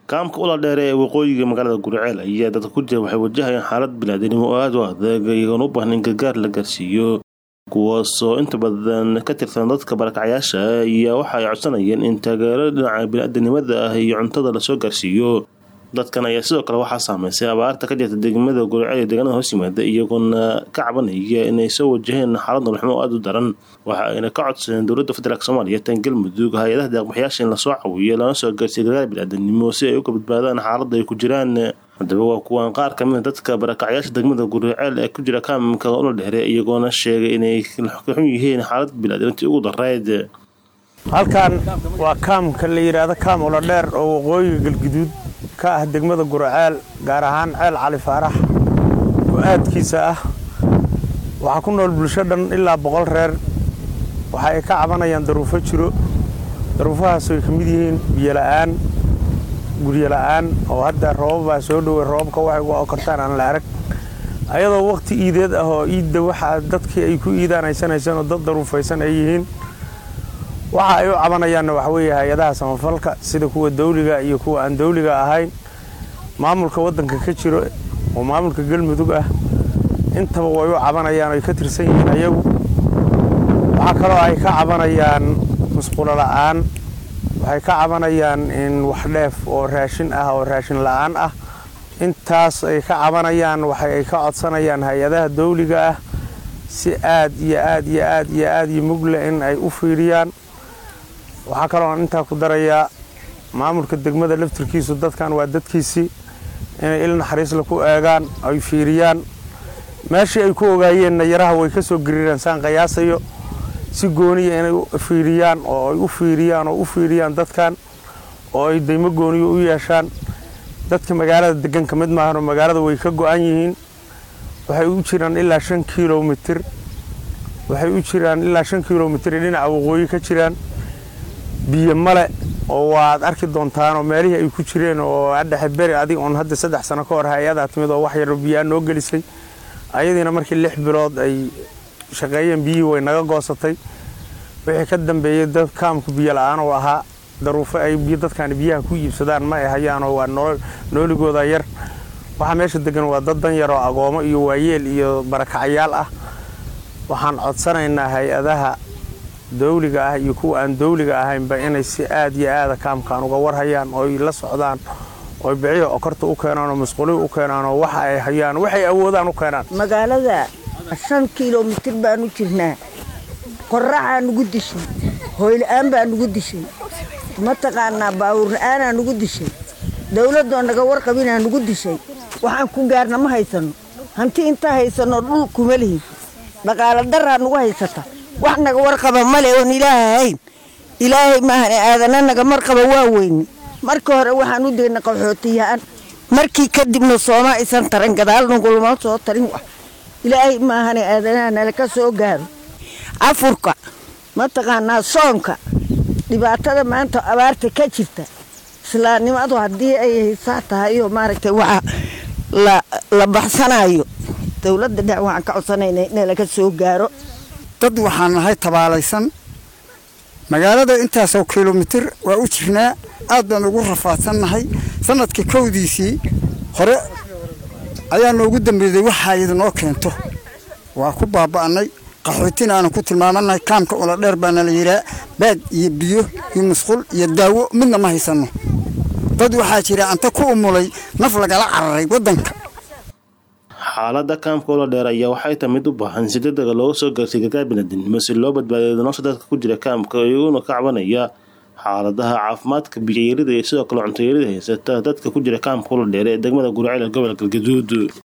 kaamka ula dheere ee waqooyiga magaalada guriceel ayaa dadka ku jira waxay wajahayaan xaalad biniaadanimo oo aada u adag iyagoona u baahan in gargaar la gaarsiiyo kuwaasoo inta badan ka tirsan dadka barakacyaasha iyo waxa ay codsanayeen in taageero dhinaca biniaadanimada ah iyo cuntada lasoo gaarsiiyo dadkan ayaa sidoo kale waxaa saameysay abaarta ka jirta degmada guriceel ee deegaanada hoos yimaada iyagoona ka cabanaya inay soo wajaheen xaalad noloxmo oo aada u daran waxa ayna ka codsadeen dowladda federaalk soomaaliya tan galmudug hay-adaha deeqbaxyaasha in lasoo cawiyo lana soo gaarsiiyo gargaar biniaadanimo si ay uga badbaadaan xaaladda ay ku jiraan haddaba waa kuwaan qaar ka mid a dadka barakacyaasha degmada guriceel ee ku jira kaamka ula dheere iyagoona sheegay inay xun yihiin xaalad biniaadanimtii ugu darayd halkan waa kaamka la yidhaahdo kaam ula dheer oo waqooyiga galguduud ka ah degmada guriceel gaar ahaan ceel cali faarax oo aadkiisa ah waxaa ku nool bulsho dhan ilaa boqol reer waxa ay ka cabanayaan daruufo jiro daruufahaas ay ka mid yihiin biyola'aan guryola'aan oo hadda roobabaa soo dhowey roobabka waxay uga okortaan aan la arag ayadoo wakhti iideed ah oo iidda waxaa dadkii ay ku iidaan aysanaysan oo dad daruufaysan ay yihiin waxa ay u cabanayaanna waxa weeye hay-adaha samafalka sida kuwa dawliga iyo kuwa aan dawliga ahayn maamulka waddanka ka jiro oo maamulka galmudug ah intaba way u cabanayaan oy ka tirsan yihiin ayagu waxaa kaloo ay ka cabanayaan musqulo la'aan waxay ka cabanayaan in wax dheef oo raashin ah oo raashin la'aan ah intaas ay ka cabanayaan waxa ay ka codsanayaan hay-adaha dawliga ah si aad iyo aad iyo aad iyo aad iyo mugle in ay u fiiriyaan waxaa kalooan intaa ku darayaa maamulka degmada laftirkiisu dadkan waa dadkiisii inay il naxariisla ku eegaan ay fiiriyaan meeshii ay ku ogaayeenna yaraha way ka soo gariiraan saan qiyaasayo si gooniya inay fiiriyaan oo ay u fiiriyaan oo u fiiriyaan dadkan oo ay daymo gooniyo u yeeshaan dadka magaalada degan ka mid maahanoo magaalada way ka go'an yihiin waxay u jiraan ilaa shan kilomitir waxay u jiraan ilaa shan kilomitir dhinaca waqooyi ka jiraan biyo male oo waad arki doontaanoo meelihii ay ku jireen oo adhexe beri adig oon hadda saddex sano ka hor hay-adaa timid oo wax yaro biyaa noo gelisay ayadiina markii lix bilood ay shaqeeyeen biyihii way naga goosatay wixii ka dambeeyey dad kaamku biyo la-aan oo ahaa daruufo ay dadkaani biyaha ku iibsadaan ma ay hayaanoo waa nooligooda yar waxaa meesha degan waa dad dan yaroo agoomo iyo waayeel iyo barakacyaal ah waxaan codsanaynaa hay-adaha dawliga ah iyo kuwa aan dawliga ahaynba inay si aad iyo aada kaamkaan uga warhayaan ooy la socdaan ooy biciya okorta u keenaan oo masquulihi u keenaan oo waxa ay hayaan waxay awoodaan u keenaan magaalada shan kilomitir baanu jirnaa qorraxaa nugu dishay hooyla-aan baa nugu dishay mataqaanaa baawur la-aanaa nugu dishay dawladdoo naga warqabinaa nugu dishay waxaan ku gaarna ma haysanno hanti intaa haysanno dhul kuma lihin dhaqaalo daraa nugu haysata wax naga warqaba male oon ilaaha ahayn ilaahay maahane aadana naga marqaba waa weyne marka hore waxaan u degna qaxootiyahaan markii kadibna sooma aysan taran gadaal nugulama soo tarin wax ilaahay maahane aadanaha nala ka soo gaaro afurka mataqaanaa soonka dhibaatada maanta abaarta ka jirta islaamnimadu haddii ay haysaa tahay oo maaragtay waxa la baxsanayo dowladda dhex waxaan ka codsanayna inalaga soo gaaro dad waxaan nahay tabaalaysan magaalada intaasoo kilomitir waa u jirnaa aad baan ugu rafaadsannahay sanadkii kowdiisii hore ayaa noogu dambeeyey waxaa idinoo keento waa ku baaba'annay qaxootina aanan ku tilmaamannahay kaamka ula dheer baana la yidhaa baad iyo biyo iyo musqul iyo daawo midna ma haysanno dad waxaa jira anta ku umulay naf lagala cararay waddanka xaalada kaamka ula dheer ayaa waxay tahay mid u baahan si degdega looga soo gaarsiy gargaar biniaadanimo si loo badbaadiyo nolosha dadka ku jira kaamka iyaguna ka cabanaya xaaladaha caafimaadka biyayarida iyo sidoo kale cuntoyarida haysata dadka ku jira kaamka ula dheere ee degmada guriceel ee gobolka galgaduud